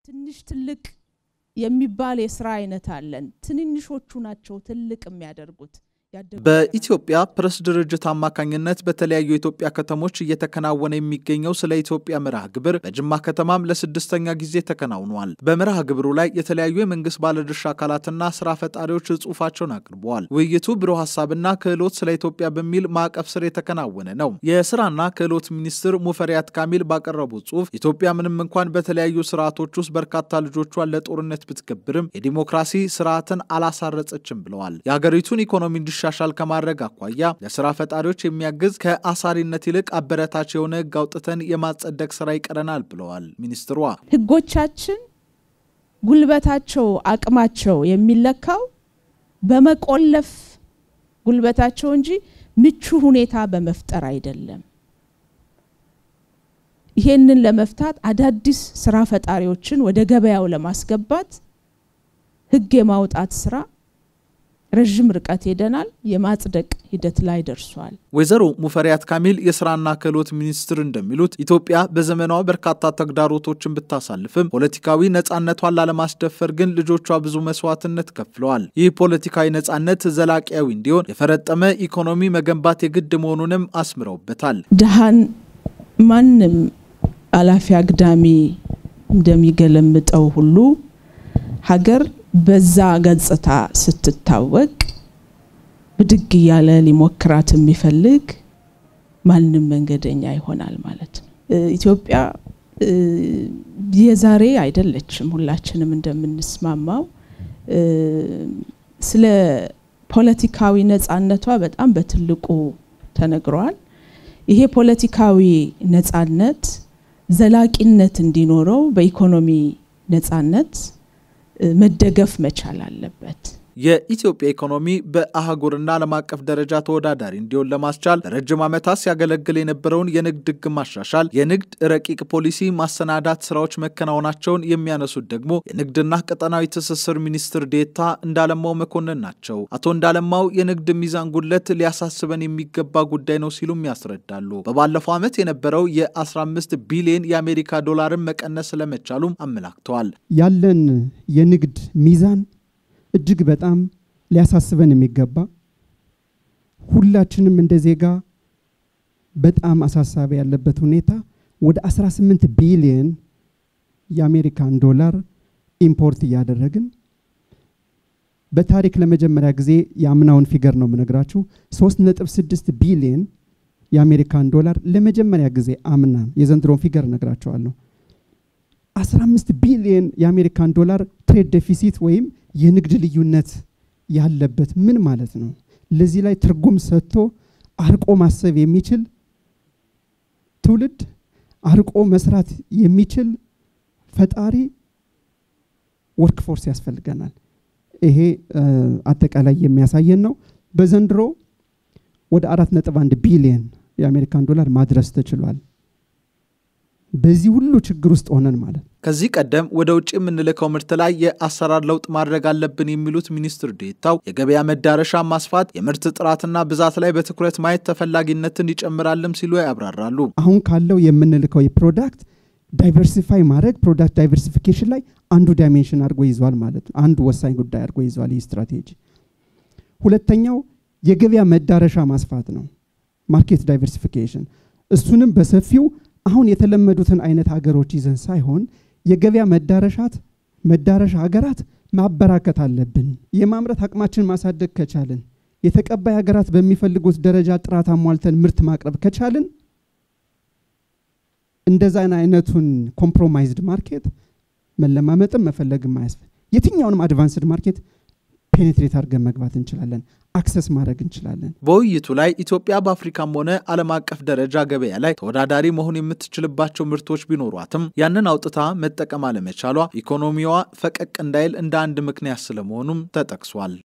ትንሽ ትልቅ የሚባል የስራ አይነት አለን። ትንንሾቹ ናቸው ትልቅ የሚያደርጉት። በኢትዮጵያ ፕሬስ ድርጅት አማካኝነት በተለያዩ የኢትዮጵያ ከተሞች እየተከናወነ የሚገኘው ስለ ኢትዮጵያ መርሃ ግብር በጅማ ከተማም ለስድስተኛ ጊዜ ተከናውኗል። በመርሃ ግብሩ ላይ የተለያዩ የመንግስት ባለድርሻ አካላትና ስራ ፈጣሪዎች ጽሑፋቸውን አቅርበዋል። ውይይቱ ብሩህ ሀሳብና ክህሎት ስለ ኢትዮጵያ በሚል ማዕቀፍ ስር የተከናወነ ነው። የስራና ክህሎት ሚኒስትር ሙፈሪያት ካሚል ባቀረቡት ጽሑፍ ኢትዮጵያ ምንም እንኳን በተለያዩ ስርዓቶች ውስጥ በርካታ ልጆቿን ለጦርነት ብትገብርም የዲሞክራሲ ስርዓትን አላሳረጸችም ብለዋል። የሀገሪቱን ኢኮኖሚ እንዲሻሻል ከማድረግ አኳያ ለስራ ፈጣሪዎች የሚያግዝ ከአሳሪነት ይልቅ አበረታች የሆነ ህግ አውጥተን የማጸደቅ ስራ ይቀረናል ብለዋል ሚኒስትሯ። ህጎቻችን ጉልበታቸው፣ አቅማቸው የሚለካው በመቆለፍ ጉልበታቸው እንጂ ምቹ ሁኔታ በመፍጠር አይደለም። ይሄንን ለመፍታት አዳዲስ ስራ ፈጣሪዎችን ወደ ገበያው ለማስገባት ህግ የማውጣት ስራ ረዥም ርቀት ሄደናል። የማጽደቅ ሂደት ላይ ደርሷል። ወይዘሮ ሙፈሪያት ካሚል የስራና ክህሎት ሚኒስትር እንደሚሉት ኢትዮጵያ በዘመኗ በርካታ ተግዳሮቶችን ብታሳልፍም ፖለቲካዊ ነጻነቷን ላለማስደፈር ግን ልጆቿ ብዙ መስዋዕትነት ከፍለዋል። ይህ ፖለቲካዊ ነጻነት ዘላቂያዊ እንዲሆን የፈረጠመ ኢኮኖሚ መገንባት የግድ መሆኑንም አስምረውበታል። ድሃን ማንም አላፊ አግዳሚ እንደሚገለምጠው ሁሉ ሀገር በዛ ገጽታ ስትታወቅ ብድግ እያለ ሊሞክራት የሚፈልግ ማንም መንገደኛ ይሆናል ማለት ነው። ኢትዮጵያ የዛሬ አይደለችም። ሁላችንም እንደምንስማማው ስለ ፖለቲካዊ ነጻነቷ በጣም በትልቁ ተነግሯል። ይሄ ፖለቲካዊ ነጻነት ዘላቂነት እንዲኖረው በኢኮኖሚ ነጻነት መደገፍ መቻል አለበት። የኢትዮጵያ ኢኮኖሚ በአህጉርና ዓለም አቀፍ ደረጃ ተወዳዳሪ እንዲሆን ለማስቻል ለረጅም ዓመታት ሲያገለግል የነበረውን የንግድ ሕግ ማሻሻል፣ የንግድ ረቂቅ ፖሊሲ ማሰናዳት ስራዎች መከናወናቸውን የሚያነሱት ደግሞ የንግድና ቀጠናዊ ትስስር ሚኒስትር ዴታ እንዳለማው መኮንን ናቸው። አቶ እንዳለማው የንግድ ሚዛን ጉድለት ሊያሳስበን የሚገባ ጉዳይ ነው ሲሉም ያስረዳሉ። በባለፈው ዓመት የነበረው የ15 ቢሊዮን የአሜሪካ ዶላርን መቀነስ ስለመቻሉም አመላክተዋል። ያለን የንግድ ሚዛን እጅግ በጣም ሊያሳስበን የሚገባ ሁላችንም እንደ ዜጋ በጣም አሳሳቢ ያለበት ሁኔታ ወደ 18 ቢሊየን የአሜሪካን ዶላር ኢምፖርት እያደረግን በታሪክ ለመጀመሪያ ጊዜ የአምናውን ፊገር ነው የምነግራችሁ 3.6 ቢሊየን የአሜሪካን ዶላር ለመጀመሪያ ጊዜ አምና የዘንድሮን ፊገር እነግራቸዋለሁ 15 ቢሊየን የአሜሪካን ዶላር ትሬድ ዴፊሲት ወይም የንግድ ልዩነት ያለበት ምን ማለት ነው? ለዚህ ላይ ትርጉም ሰጥቶ አርቆ ማሰብ የሚችል ትውልድ፣ አርቆ መስራት የሚችል ፈጣሪ ወርክ ፎርስ ያስፈልገናል። ይሄ አጠቃላይ የሚያሳየን ነው። በዘንድሮ ወደ አራት ነጥብ አንድ ቢሊየን የአሜሪካን ዶላር ማድረስ ተችሏል። በዚህ ሁሉ ችግር ውስጥ ሆነን ማለት ከዚህ ቀደም ወደ ውጭ የምንልከው ምርት ላይ የአሰራር ለውጥ ማድረግ አለብን የሚሉት ሚኒስትር ዴታው የገበያ መዳረሻ ማስፋት፣ የምርት ጥራትና ብዛት ላይ በትኩረት ማየት ተፈላጊነትን ይጨምራልም ሲሉ ያብራራሉ። አሁን ካለው የምንልከው የፕሮዳክት ዳይቨርሲፋይ ማድረግ ፕሮዳክት ዳይቨርሲፊኬሽን ላይ አንዱ ዳይሜንሽን አድርጎ ይዟል ማለት ነው። አንዱ ወሳኝ ጉዳይ አድርጎ ይዟል ይህ ስትራቴጂ። ሁለተኛው የገበያ መዳረሻ ማስፋት ነው፣ ማርኬት ዳይቨርሲፊኬሽን። እሱንም በሰፊው አሁን የተለመዱትን አይነት ሀገሮች ይዘን ሳይሆን የገበያ መዳረሻት መዳረሻ ሀገራት ማበራከት አለብን። የማምረት አቅማችን ማሳደግ ከቻልን የተቀባይ ሀገራት በሚፈልጉት ደረጃ ጥራት አሟልተን ምርት ማቅረብ ከቻልን እንደዛን አይነቱን ኮምፕሮማይዝድ ማርኬት መለማመጥም መፈለግም አያስፈ የትኛውንም አድቫንስድ ማርኬት ፔኔትሬት አድርገን መግባት እንችላለን፣ አክሰስ ማድረግ እንችላለን። በውይይቱ ላይ ኢትዮጵያ በአፍሪካም ሆነ ዓለም አቀፍ ደረጃ ገበያ ላይ ተወዳዳሪ መሆን የምትችልባቸው ምርቶች ቢኖሯትም ያንን አውጥታ መጠቀም አለመቻሏ ኢኮኖሚዋ ፈቀቅ እንዳይል እንደ አንድ ምክንያት ስለመሆኑም ተጠቅሷል።